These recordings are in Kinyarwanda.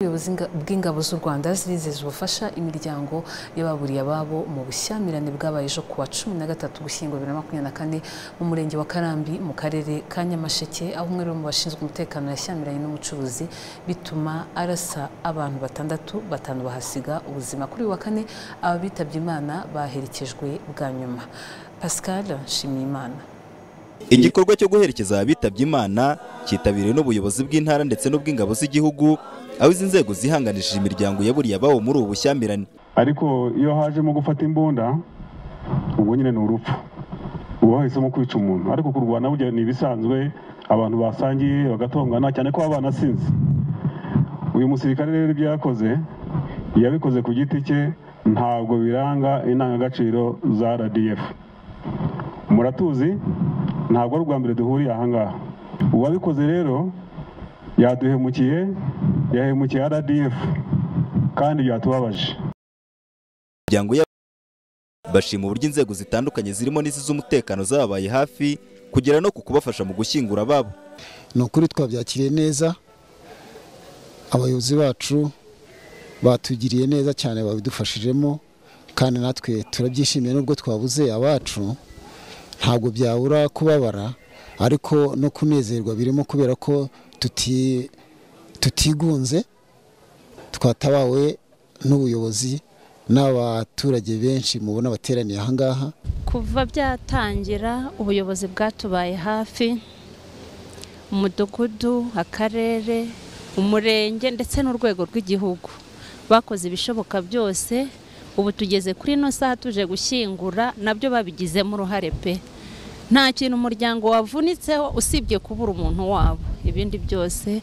z'inga- bw'ingabo z'u rwanda zizeza ubufasha imiryango y'ababuriye ababo mu bushyamirane bwabaye ejo kuwa cumi na gatatu gushyingo bibiri na makumyabiri na kane mu murenge wa karambi mu karere ka nyamasheke aho umwe mu bashinzwe umutekano yashyamiranye n'umucuruzi bituma arasa abantu batandatu batanu bahasiga ubuzima kuri uyu wa kane abitabye imana baherekejwe bwa nyuma pascal nshimiyimana igikorwa cyo guherekeza abitabye imana cyitabiriwe n'ubuyobozi bw'intara ndetse n'ubw'ingabo z'igihugu aho izi nzego zihanganishije imiryango yaburiye ababo muri ubu bushyamirane ariko iyo hajemo gufata imbunda ubwo nyine ni urupfu uba wahisemo kwica umuntu ariko kurwana burya ni ibisanzwe abantu basangiye bagatongana cyane ko baba banasinze uyu musirikare rero ibyo yakoze yabikoze ku giti cye ntabwo biranga indangagaciro za rdf muratuzi ntabwo ari ubwa mbere duhuriye aha ngaha uwabikoze rero yaduhemukiye yahemukiye rdf kandi byatubabaje imiryango yabo bashima uburyo inzego zitandukanye zirimo n'iz'umutekano zababaye hafi kugera no ku kubafasha mu gushyingura ababo ni ukuri twabyakiriye neza abayobozi bacu batugiriye neza cyane babidufashijemo kandi natwe turabyishimiye nubwo twabuze abacu ntabwo byabura kubabara ariko no kunezerwa birimo kubera ko tuti- tutigunze twatabawe n'ubuyobozi n'abaturage benshi mubona bateraniye aha ngaha kuva byatangira ubuyobozi bwatubaye hafi umudugudu akarere umurenge ndetse n'urwego rw'igihugu bakoze ibishoboka byose ubu tugeze kuri ino saha tuje gushyingura nabyo babigizemo uruhare pe nta kintu umuryango wavunitseho usibye kubura umuntu wabo ibindi byose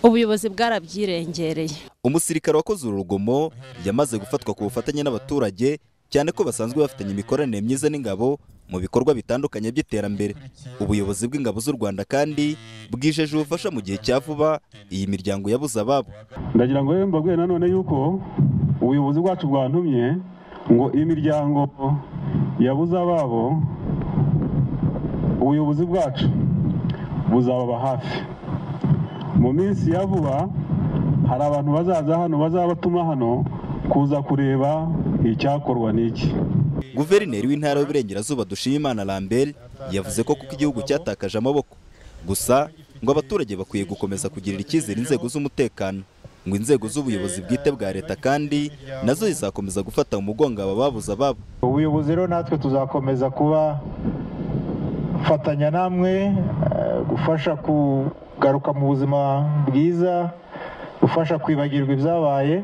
ubuyobozi bwarabyirengereye umusirikare wakoze uru rugomo yamaze gufatwa ku bufatanye n'abaturage cyane ko basanzwe bafitanye imikoranire myiza n'ingabo mu bikorwa bitandukanye by'iterambere ubuyobozi bw'ingabo z'u rwanda kandi bwijeje ubufasha mu gihe cya vuba iyi miryango yabuze ababo ndagira ngo rero mbabwire nanone yuko ubuyobozi bwacu bwantumye ngo imiryango yabuze ababo ubuyobozi bwacu buzababa hafi mu minsi ya vuba hari abantu bazaza hano bazaba batuma hano kuza kureba icyakorwa n'iki guverineri w'intara y'uburengerazuba dushimimana lambert yavuze ko kuko igihugu cyatakaje amaboko gusa ngo abaturage bakwiye gukomeza kugirira icyizere inzego z'umutekano ngo inzego z'ubuyobozi bwite bwa leta kandi nazo zizakomeza gufata mu mugongo aba babuze ababo ubuyobozi rero natwe tuzakomeza kuba fatanya namwe eh, gufasha kugaruka mu buzima bwiza gufasha kwibagirwa ibyabaye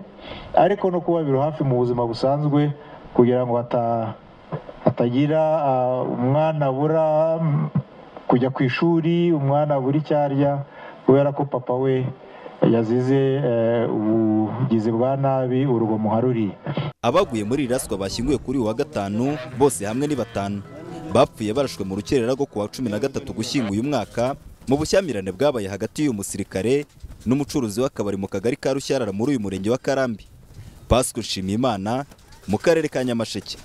ariko no kubabira hafi mu buzima busanzwe kugira ngo hata- hatagira ah, umwana abura mm, kujya ku ishuri umwana abura icyo arya kubera ko papa we yazize eh, ubugizi bwa nabi urugomo haruriye abaguye muri iri raswa bashyinguwe kuri uyu wa gatanu bose hamwe ni batanu bapfuye barashwe mu rukerera rwo kuwa cumi na gatatu gushyinguye umwaka mu bushyamirane bwabaye hagati y'uyu musirikare n'umucuruzi w'akabari mu kagari ka rushyarara muri uyu murenge wa karambi pasika nshimiyimana mu karere ka nyamasheke